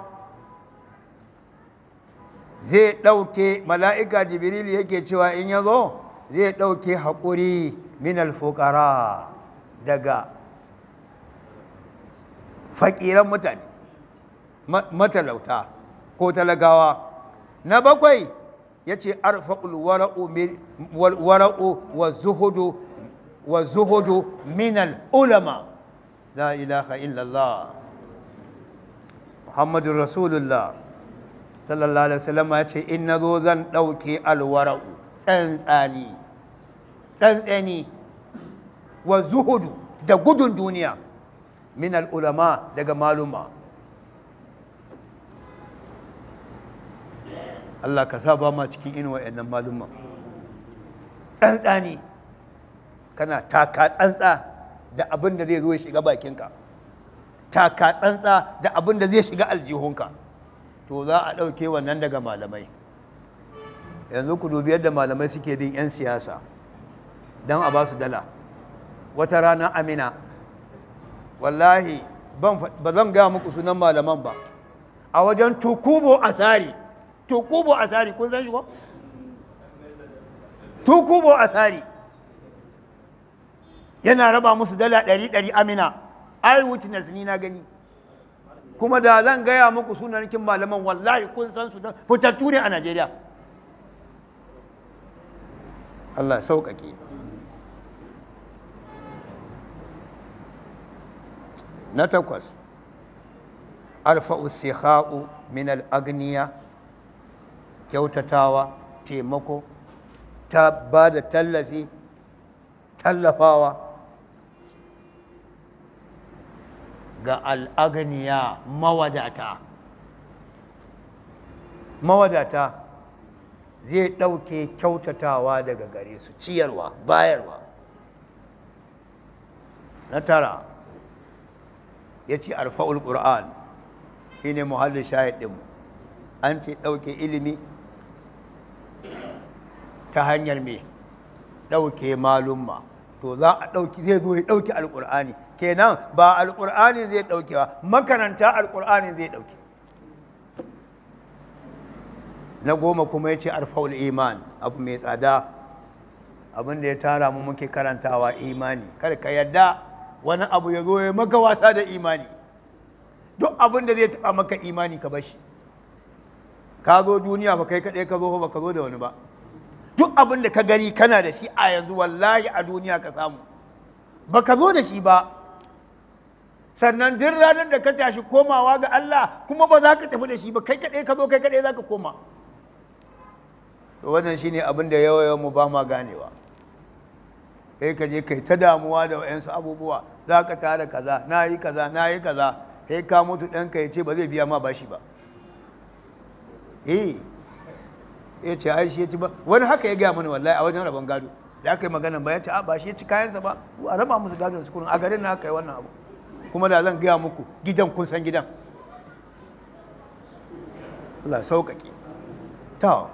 zai ɗauke mala'ika jibril yake cewa in ya zo zai ɗauke haƙuri min alfukara daga faƙiran mutane matalauta ko talagawa na bakwai ya ce arfaƙul wara'u wa zuhudu wa zuhudu minal ulama la ilaha illallah muhammadun rasulullah sallallahu alaihi wasallam ya ce in na zo zan ɗauke alwara'u tsantsani tsantsani wa zuhudu da gudun duniya minal ulama daga maluma Allah ka sa ba ma cikin inuwa yannan malumman tsantsani kana taka tsantsa da abin da zai zo ya shiga bakinka taka tsantsa da abin da zai shiga aljihunka to za a ɗauke wannan daga malamai yanzu ku dubi yadda malamai suke bin 'yan siyasa don a ba su dala wata rana amina wallahi ba zan gaya muku sunan malaman ba a wajen tukubo asari tukubo asari kun san shi ko? tukubo asari yana raba musu dala ɗari ɗari amina ai witness ni na gani kuma da zan gaya muku sunanikin malaman wallahi kun san su don fitattu ne a najeriya allah sauƙaƙe na takwas arfa'u sikha'u min al'agniya kyautatawa taimako ta ba da tallafi tallafawa ga al'aganiya mawadata mawadata zai ɗauke kyautatawa daga gare su ciyarwa bayarwa na tara ya ce arfa'ul ƙur'an shi ne muhallin shahid ɗinmu an ce ɗauke ilimi ta hanyar me ɗauke malumma to za a ɗauki zai zo ya ɗauki alƙur'ani kenan ba alƙur'ani zai ɗauke ba makaranta alƙur'ani zai ɗauke na goma kuma ya ce arfaul iman abu mai tsada abin da ya tara mu muke karantawa imani kada ka yadda wani abu ya zo ya maka wasa da imani duk abin da zai taɓa maka imani ka bashi ka zo duniya ba kai kaɗai ka zo ba ka zo da wani ba duk abin da ka gani kana da shi a yanzu wallahi a duniya ka samu ba ka zo da shi ba sannan duk ranar da ka tashi komawa ga Allah kuma ba za ka tafi da shi ba kai kaɗai ka zo kai kaɗai za ka koma to wannan shine abin da yawa mu ba ma ganewa kai ka je kai ta damuwa da wayansu abubuwa za ka tara kaza na yi kaza na yi kaza kai ka mutu ɗanka ya ce ba zai biya ma bashi ba eh ya ce ai shi ya ci ba wani haka ya gaya mani wallahi a wajen rabon gado da aka yi magana ba ya ce a ba shi ya ci kayansa ba a raba musu gado su kurin a garin na aka yi wannan abu kuma da zan gaya muku gidan kun san gidan Allah sauƙaƙe ta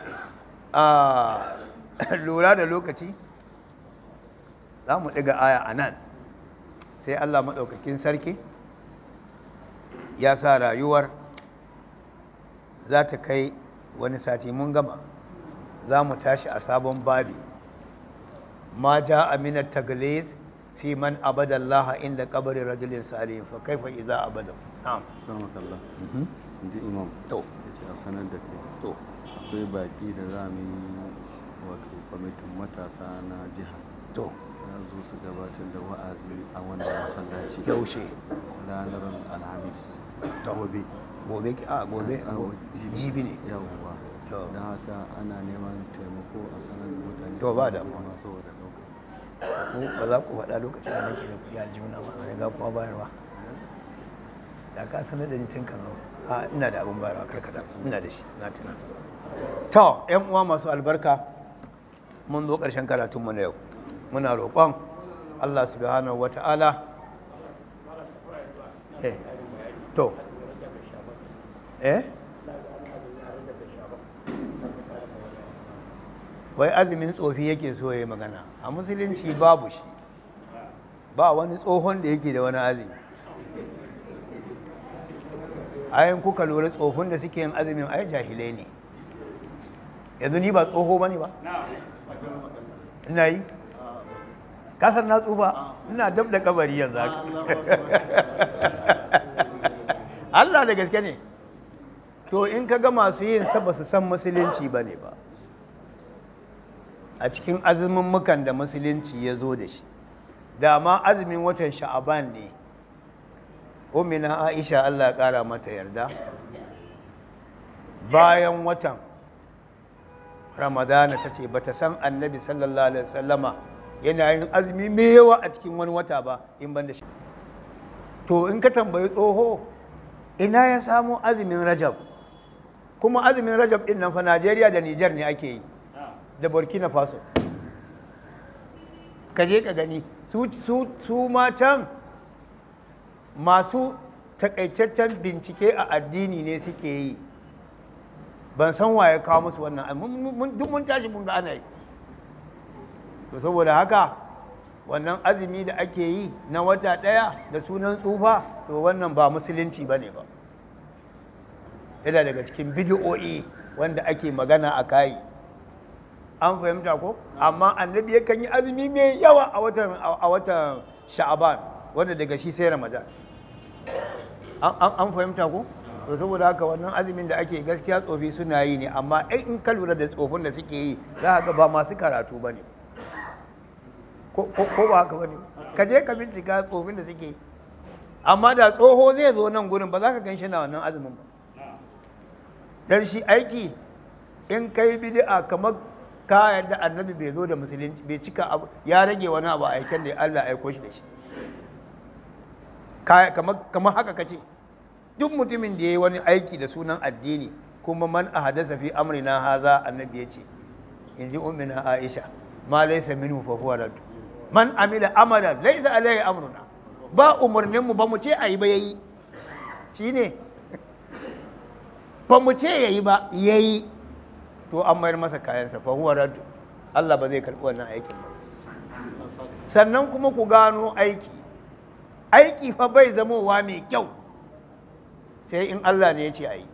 a lura da lokaci za mu ɗiga aya a nan sai Allah maɗaukakin sarki ya sa rayuwar za ta kai wani sati mun gama za mu tashi a sabon babi ma ja aminar tagliz fi man abada Allah inda kabari rajulin salihin fa kaifa idza abada na'am karmakallah inji imam to ya ce a sanar da kai to akwai baki da za mu yi wato kwamitin matasa na jiha to za zo su gabatar da wa'azi a wannan masallaci yaushe ranar alhamis To. gobe gobe ki- a gobe a go- jibi ne yawwa To. don haka ana neman taimako a sanar da mutane To, su ba ba da damuwa. kuma saboda ɗauka ko ba za ku faɗa lokacin da nake da kuɗi a aljihuna ba sai ga kuma bayarwa da ka sanar da ni tun kan a ina da abin bayarwa karkata ina da shi na tuna to yan uwa masu albarka mun zo ƙarshen karatunmu na yau muna roƙon Allah subhanahu wata'ala eh to eh wai azumin tsofi yake so ya yi magana a musulunci babu shi ba wani tsohon da yake da wani azumi ayin kuka lura tsofin da suke yin azumin ai jahilai ne yanzu ni ba tsoho ba ne ba ina yi kasar na tsufa ina dab da kabari yanzu haka Allah da gaske ne to in ka ga masu yin sa ba su san musulunci ba ne ba a cikin azumin da musulunci ya zo da shi dama azumin watan sha'aban ne umina aisha Allah ya kara mata yarda bayan watan ramadana ta ce ba ta san annabi sallallahu alaihi wasallama yana yin azumi mai yawa a cikin wani wata ba in ban da shi to in ka tambayi tsoho ina ya samu azumin rajab kuma azumin rajab din nan fa najeriya da nijar ne ake yi da burkina faso ka je ka gani su, su, su ma can masu takaitaccen bincike a addini ne suke yi ban san waye kawo musu wannan mun- mun- duk mun tashi mun ga ana yi to saboda haka wannan azumi da ake yi na wata ɗaya da sunan tsufa to wannan ba musulunci ba ne ba yana daga cikin bidiyo'i wanda ake magana a kayi an fahimta ko amma annabi yakan yi azumi mai yawa a watan a watan sha'aban wanda daga shi sai ramadan an an- an fahimta ko to saboda haka wannan azumin da ake gaskiya tsofi suna yi ne amma ai in ka lura da tsofin da suke yi za ka ga ba masu karatu ba ne ko ko- ko ba haka ba ne ka je ka bincika tsofin da suke yi amma da tsoho zai zo nan gurin ba za ka gan shi na wannan azumin ba dan shi aiki in kai bid'a kamar ka yadda annabi bai zo da musulunci bai cika abu ya rage wani abu a aiken da Allah ya aiko shi da shi Ka- kamar kamar haka kace duk mutumin da ya yi wani aiki da sunan addini kuma man ahadasa fi amrina haza annabi ya ce in ji ummina aisha ma laysa minhu fa huwa rad man amila amalan laysa alayhi amruna ba umarnin mu ba mu ce ayi ba yayi shine ba mu ce yayi ba yayi to an mayar masa kayansa fa huwa rad Allah ba zai karbi wannan aikin ba sannan kuma ku gano aiki aiki fa bai zamowa mai kyau sai in Allah ne ya ce a yi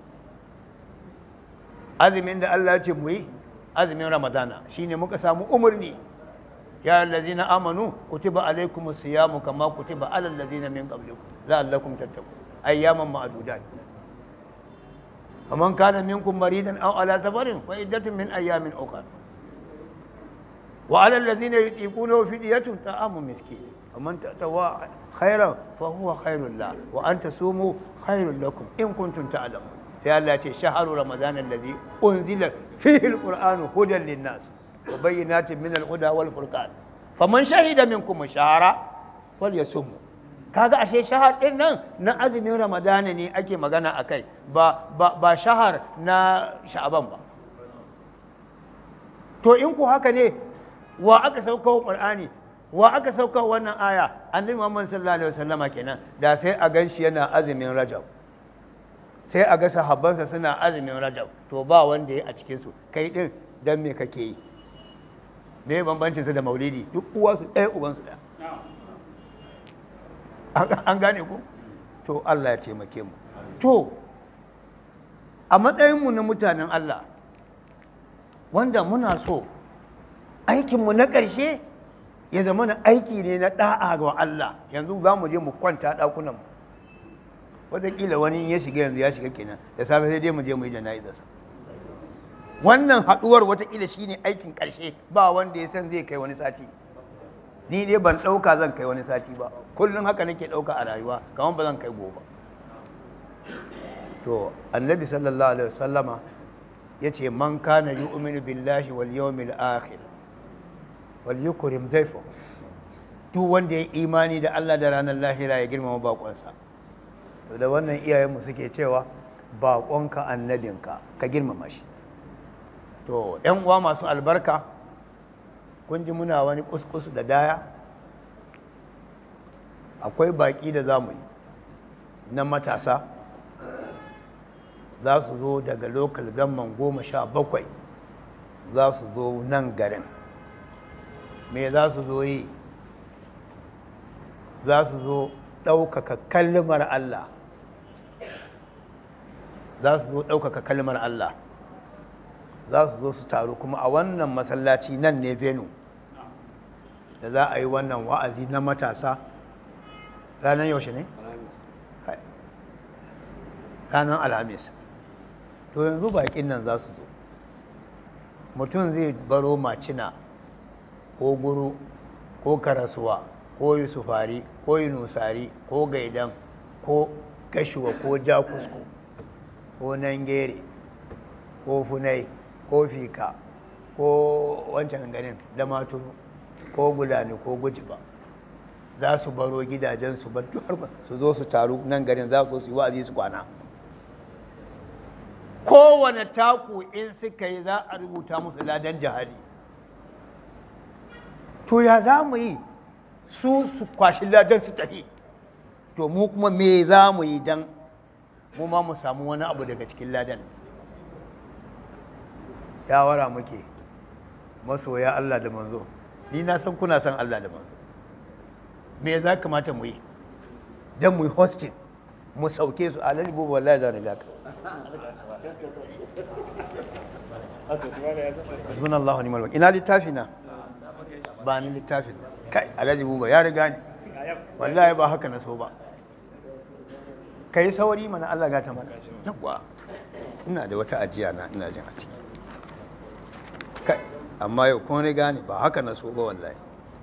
azumin da Allah ya ce mu yi azumin ramadana shine muka samu umarni ya allazina amanu kutiba alaikumus siyamu kama kutiba alal ladzina min qablikum la'allakum tattaqun ayyaman ma'dudat faman kana minkum maridan aw ala safarin fa iddatun min ayyamin ukhra وعلى الذين يطيقونه فدية طعام مسكين ومن تطوع خيرا فهو خير له وأن تصوموا خير لكم إن كنتم تعلمون في الله شهر رمضان الذي أنزل فيه القرآن هدى للناس وبينات من الهدى والفرقان فمن شهد منكم الشهر فليصوموا kaga ashe shahar din nan na azumin ramadana ne ake magana akai ba ba ba shahar na sha'aban ba to in ku haka ne wa aka sauka wa qur'ani wa aka sauka wa wannan aya annabi muhammad sallallahu alaihi wasallama kenan da sai a gan shi yana azumin rajab sai a ga sahabbansa suna azumin rajab to ba wanda ya a cikin su kai din dan me kake yi me bambancin su da maulidi duk uwa su ɗaya uban su ɗaya An- an gane ku to Allah ya taimake mu to a matsayinmu na mutanen Allah wanda muna so aikinmu na ƙarshe ya zama na aiki ne na ɗa'a ga Allah yanzu za mu je mu kwanta ɗakunanmu wataƙila wani in ya shiga yanzu ya shiga kenan da safe sai dai mu je mu yi jana'izarsa wannan haɗuwar wataƙila shi ne aikin ƙarshe ba wanda ya san zai kai wani sati ni dai ban ɗauka zan kai wani sati ba kullum haka nake ɗauka a rayuwa kamar ba zan kai gobe to annabi sallallahu alaihi wasallama ya ce man kana yu'minu billahi wal yawmil akhir wal yukrim dayfa duk wanda ya imani da Allah da ranar lahira ya girmama bakonsa to da wannan iyayenmu suke cewa bakonka annabinka ka girmama shi to yan uwa masu albarka kun ji muna wani kuskus da daya akwai baki da za mu yi na matasa za su zo daga lokal gamman goma sha bakwai za su zo nan garin me za su zo yi za su zo ɗaukaka kalmar Allah za su zo ɗaukaka kalmar Allah za su zo su taru kuma a wannan masallaci nan ne venu da za a yi wannan wa'azi na matasa ranar yaushe ne? ranar alhamis to yanzu baƙin nan za su zo mutum zai baro macina ko guru ko karasuwa ko yusufari ko yunusari ko gaidan ko gashuwa ko jakusko ko nangere ko funai ko fika ko wancan ganin da maturu ko gulani ko gujiba za su baro gidajensu ba su zo su taru nan garin za su yi wa'azi su kwana kowane taku in suka yi za a rubuta musu ladan jihadi to ya za mu yi su su kwashi ladan su tafi to mu kuma me za mu yi don mu ma mu samu wani abu daga cikin ladan yawara muke masoya Allah da manzo ni na san kuna san Allah da manzo me za kamata mu yi don mu yi hosting mu sauke su alhaji bubu wallahi za riga ka hasbunallahu ni'mal wakil ina littafi na ba ni littafin kai alhaji buba ya riga ni wallahi ba haka na so ba kai sauri mana Allah gata mana yawa ina da wata ajiya na ina jin a ciki kai amma yau kun riga ni ba haka na so ba wallahi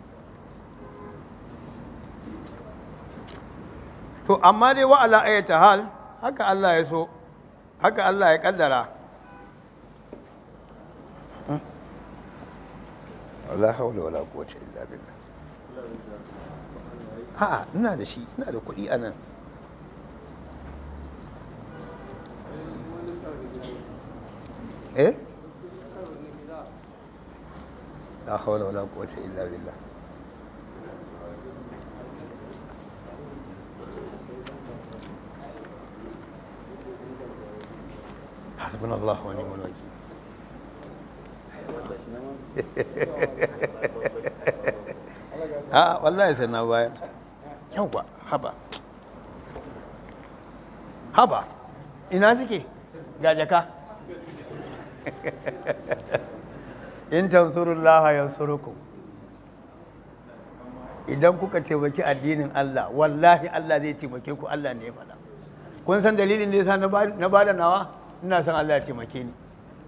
to amma dai wa ala ayyata hal haka Allah ya so haka Allah ya kaddara wala haula wala quwwata illa billah a'a ina da shi ina da kuɗi anan eh la haula wala quwwata illa billah حسبنا الله ونعم الوكيل a wallahi sai na bayar yawwa haba haba ina suke ga jaka in tansurullaha yansurukum idan kuka taimaki addinin Allah wallahi Allah zai taimake ku Allah ne ya faɗa kun san dalilin da yasa na bada nawa ina son Allah ya taimake ni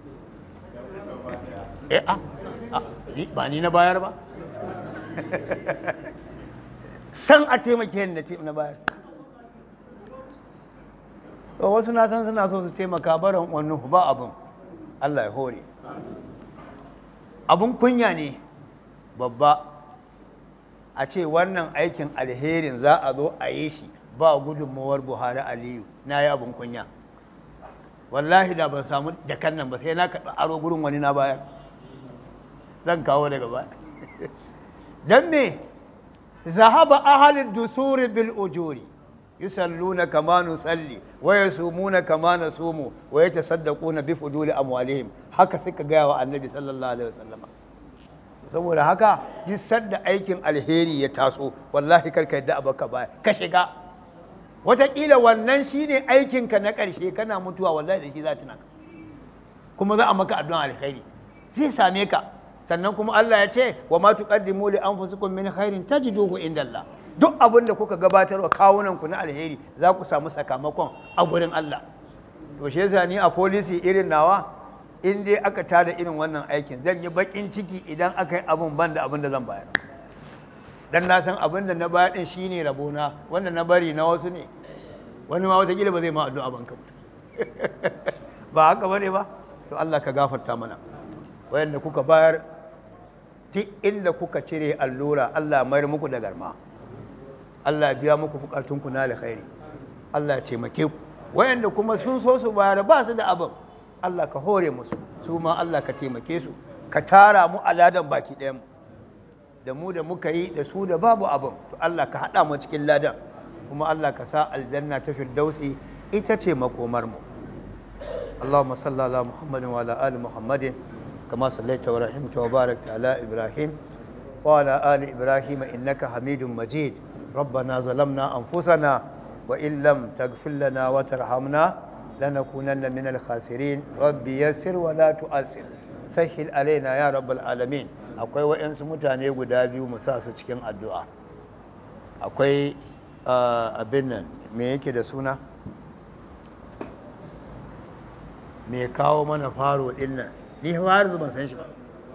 eh a ba ni na bayar ba san a taimake ni na bayar to wasu na san suna so su taimaka barin wannan ba abin Allah ya hore abin kunya ne babba a ce wannan aikin alherin za a zo a yi shi ba gudunmawar buhari aliyu na yi abin kunya wallahi da ban samu jakan nan ba sai na karɓi aro gurin wani na bayar zan kawo daga baya don me zahaba ahalin dusuri bil ujuri yusalluna kama nusalli wa yasumuna kama nasumu wa yatasaddaquna bi fuduli amwalihim haka suka gaya wa annabi sallallahu alaihi wasallam saboda haka duk sadda aikin alheri ya taso wallahi karka yadda abaka baya ka shiga wataƙila wannan shine aikinka na ƙarshe kana mutuwa wallahi da shi za ta naka kuma za a maka addu'an alkhairi zai same ka sannan kuma Allah ya ce wa ma tuqaddimu li anfusikum min khairin tajiduhu indallah duk abin da kuka gabatar wa kawunan ku na alheri za ku samu sakamakon a gurin Allah to shi yasa ni a policy irin nawa in dai aka tada irin wannan aikin zan yi bakin ciki idan aka yi abin ban da abin da zan bayar dan na san abin da na bayar din shine rabona wanda na bari na wasu ne wani ma watakila ba zai ma addu'a ban ka mutu ba haka bane ba to Allah ka gafarta mana wayanda kuka bayar duk inda kuka cire allura Allah mayar muku da garma Allah biya muku bukatunku na alkhairi Allah taimake ku wayanda kuma sun so su bayar ba su da abin Allah ka hore musu su ma Allah ka taimake su ka tara mu aladan baki ɗayan mu da mu da muka yi da su da babu abin to Allah ka haɗa mu cikin ladan kuma Allah ka sa aljanna ta firdausi ita ce makomar mu اللهم صل على محمد وعلى آل محمد كما صليت ورحمت وباركت على إبراهيم وعلى آل إبراهيم إنك حميد مجيد ربنا ظلمنا أنفسنا وإن لم تغفر لنا وترحمنا لنكونن من الخاسرين ربي يسر ولا تؤثر سهل علينا يا رب العالمين akwai waɗansu mutane guda biyu mu sa su cikin addu'a akwai abin nan me yake da suna me kawo mana faro din nan ni har ban san shi ba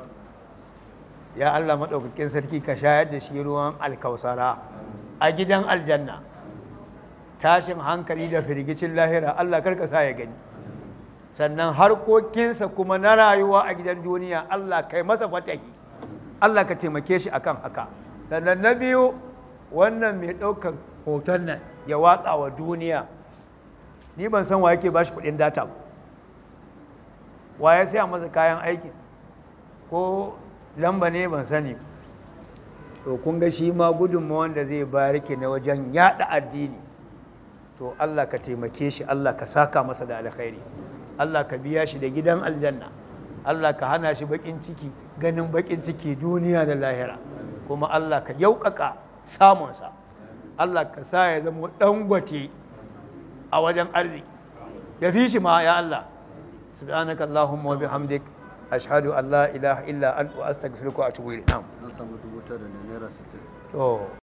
ya Allah maɗaukakin sarki ka shayar da shi ruwan alkausara a gidan aljanna tashin hankali da firgicin lahira Allah karka sa ya gani sannan harkokinsa kuma na rayuwa a gidan duniya Allah kai masa fatahi Allah ka taimake shi akan haka sannan na biyu wannan mai ɗaukan hoton nan ya watsa wa duniya ni ban san wa yake ba shi kuɗin data ba wa ya saya masa kayan aikin ko lamba ne ban sani to kun ga shi ma gudunmawa wanda zai bayar ke na wajen yada addini to Allah ka taimake shi Allah ka saka masa da alkhairi Allah ka biya shi da gidan aljanna Allah ka hana shi bakin ciki ganin bakin ciki duniya da lahira kuma Allah ka yaukaka samunsa Allah ka sa ya zama dangwate a wajen arziki ya fi shi ma ya Allah سبحانك اللهم وبحمدك أشهد أن لا إله إلا أنت وأستغفرك وأتوب إليك نعم an samu dubu tara da naira sittin to